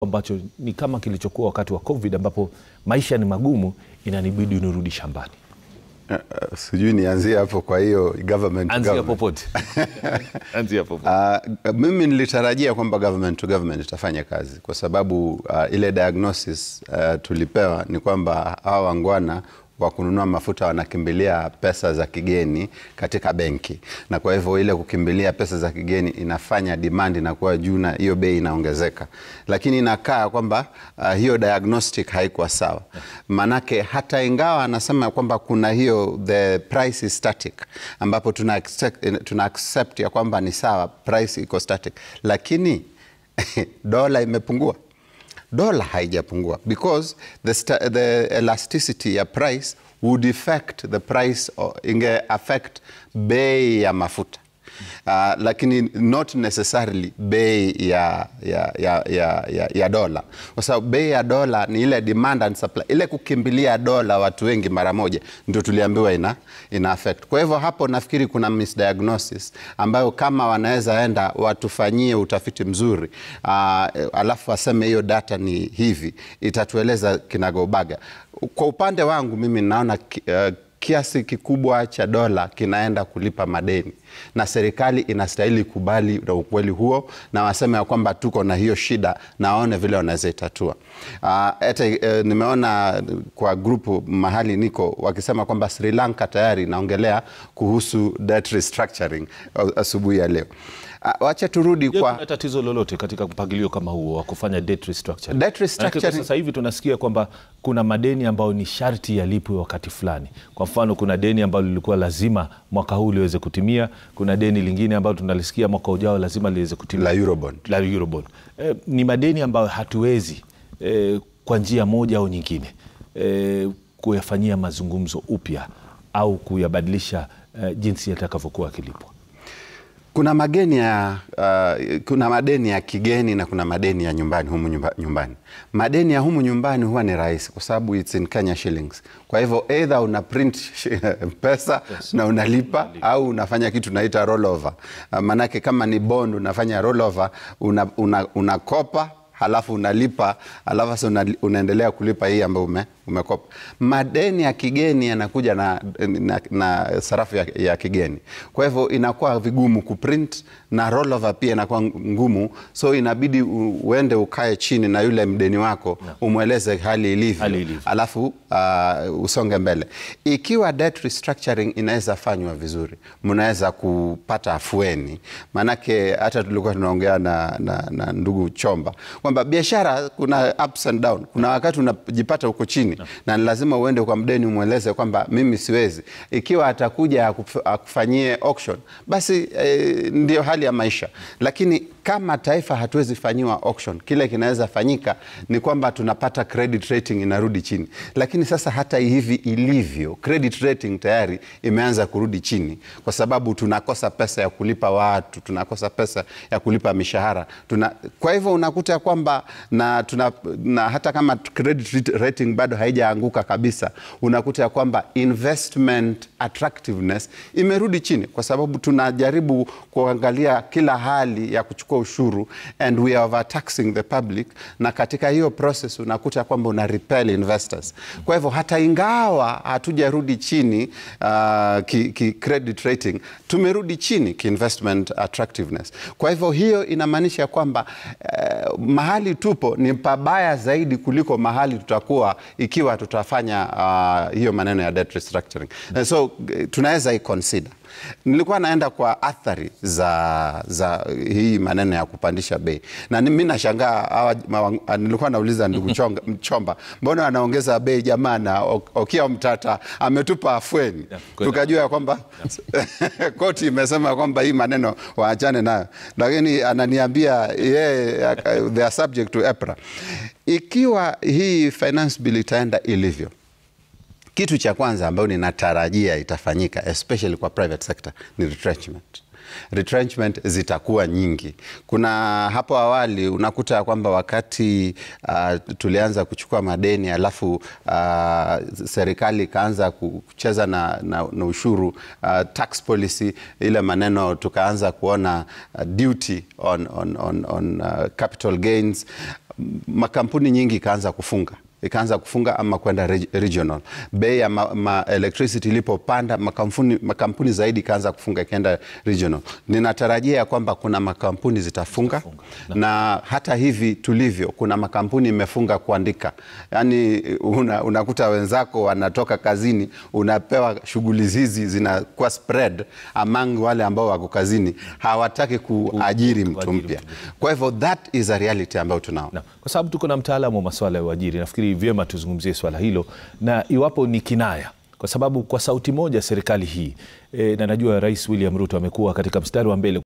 ambacho ni kama kilichokuwa wakati wa COVID ambapo maisha ni magumu, inanibidi nirudi shambani? Uh, uh, sijui nianzie hapo. Kwa hiyo government to Anzia government. popote, anzia popote. Uh, mimi nilitarajia kwamba government to government itafanya kazi kwa sababu uh, ile diagnosis uh, tulipewa ni kwamba hawa wangwana wa kununua mafuta wanakimbilia pesa za kigeni katika benki, na kwa hivyo ile kukimbilia pesa za kigeni inafanya demand inakuwa juu na hiyo bei inaongezeka, lakini inakaa kwamba uh, hiyo diagnostic haikuwa sawa. Manake hata ingawa anasema kwamba kuna hiyo the price is static, ambapo tuna accept, tuna accept ya kwamba ni sawa, price iko static, lakini dola imepungua dola haijapungua because the, sta- the elasticity ya price would affect the price or inge affect bei ya mafuta uh, lakini not necessarily bei ya, ya, ya, ya, ya, ya dola kwa sababu bei ya dola ni ile demand and supply, ile kukimbilia dola watu wengi mara moja ndio tuliambiwa ina, ina affect. Kwa hivyo hapo nafikiri kuna misdiagnosis ambayo kama wanaweza enda watufanyie utafiti mzuri uh, alafu waseme hiyo data ni hivi, itatueleza kinagaubaga. Kwa upande wangu mimi naona ki, uh, kiasi kikubwa cha dola kinaenda kulipa madeni na serikali inastahili kubali na ukweli huo na waseme ya kwamba tuko na hiyo shida na waone vile wanaweza itatua. Hata uh, nimeona kwa grupu mahali niko wakisema kwamba Sri Lanka tayari inaongelea kuhusu debt restructuring uh, asubuhi ya leo. Uh, wacha turudi Je, kwa kuna tatizo lolote katika mpangilio kama huo wa kufanya debt restructuring? Debt restructuring- Maanake kwa sasa hivi tunasikia kwamba kuna madeni ambayo ni sharti yalipwe wakati fulani. Kwa mfano, kuna deni ambalo lilikuwa lazima mwaka huu liweze kutimia. Kuna deni lingine ambalo tunalisikia mwaka ujao lazima liweze kutimia la Eurobond. la Eurobond. Eh, ni madeni ambayo hatuwezi eh, kwa njia moja au nyingine eh, kuyafanyia mazungumzo upya au kuyabadilisha eh, jinsi yatakavyokuwa yakilipwa. Kuna mageni ya uh, kuna madeni ya kigeni na kuna madeni ya nyumbani humu nyumba, nyumbani. Madeni ya humu nyumbani huwa ni rahisi kwa sababu it's in Kenya shillings. Kwa hivyo either una print pesa na unalipa au unafanya kitu tunaita rollover. Uh, manake kama ni bond unafanya rollover una, una, unakopa halafu unalipa halafu sasa una, unaendelea kulipa hii ambayo ume, umekopa. Madeni ya kigeni yanakuja na, na, na sarafu ya, ya kigeni, kwa hivyo inakuwa vigumu kuprint na rollover pia inakuwa ngumu, so inabidi u- uende ukae chini na yule mdeni wako umweleze hali ilivyo, Hali ilivyo. alafu uh, usonge mbele. Ikiwa debt restructuring inaweza fanywa vizuri, mnaweza kupata afueni. Maanake hata tulikuwa tunaongea na, na, na ndugu Chomba kwamba biashara kuna ups and down. Kuna wakati unajipata huko chini na ni lazima uende kwa mdeni umweleze kwamba mimi siwezi. Ikiwa atakuja akuf- akufanyie auction, basi eh, ndio hali ya maisha, lakini kama taifa hatuwezi fanyiwa auction, kile kinaweza fanyika ni kwamba tunapata credit rating inarudi chini. Lakini sasa hata hivi ilivyo, credit rating tayari imeanza kurudi chini, kwa sababu tunakosa pesa ya kulipa watu, tunakosa pesa ya kulipa mishahara tuna, kwa hivyo unakuta ya kwamba na, tuna, na hata kama credit rating bado haijaanguka kabisa, unakuta ya kwamba investment attractiveness imerudi chini, kwa sababu tunajaribu kuangalia kila hali ya kuchukua ushuru and we are overtaxing the public, na katika hiyo process unakuta kwamba una repel investors. Kwa hivyo hata ingawa hatujarudi chini uh, ki, ki credit rating, tumerudi chini ki investment attractiveness. Kwa hivyo hiyo inamaanisha kwamba uh, mahali tupo ni pabaya zaidi kuliko mahali tutakuwa ikiwa tutafanya uh, hiyo maneno ya debt restructuring. And so eh, tunaweza iconsider. Nilikuwa naenda kwa athari za, za hii maneno ya kupandisha bei na mi nashangaa hawa mawa- nilikuwa nauliza ndugu Chonga- Mchomba, mbona anaongeza bei jamaa na Ok- Okia Mtata ametupa afueni Yeah, kweli. tukajua ya kwamba koti imesema kwamba hii maneno waachane nayo, lakini ananiambia yeye aka- they are subject to EPRA. Ikiwa hii finance bill itaenda ilivyo kitu cha kwanza ambayo ninatarajia itafanyika especially kwa private sector ni retrenchment. Retrenchment zitakuwa nyingi. Kuna hapo awali unakuta ya kwamba wakati uh, tulianza kuchukua madeni alafu uh, serikali ikaanza kucheza na, na, na ushuru uh, tax policy ile maneno tukaanza kuona uh, duty on, on, on, on uh, capital gains makampuni nyingi ikaanza kufunga ikaanza kufunga ama kwenda reg- regional. Bei ya ma, ma electricity ilipopanda makampuni, makampuni zaidi ikaanza kufunga ikaenda regional. Ninatarajia ya kwamba kuna makampuni zitafunga na hata hivi tulivyo, kuna makampuni imefunga kuandika, yaani una, unakuta wenzako wanatoka kazini, unapewa shughuli hizi zinakuwa spread among wale ambao wako kazini, hawataki kuajiri mtu kuajiri mpya. mtu Kwa hivyo that is a reality ambayo tunao. Na, kwa sababu tuko na mtaalamu wa masuala ya uajiri, nafikiri vyema tuzungumzie swala hilo na iwapo ni kinaya, kwa sababu kwa sauti moja serikali hii e, na najua Rais William Ruto amekuwa katika mstari wa mbele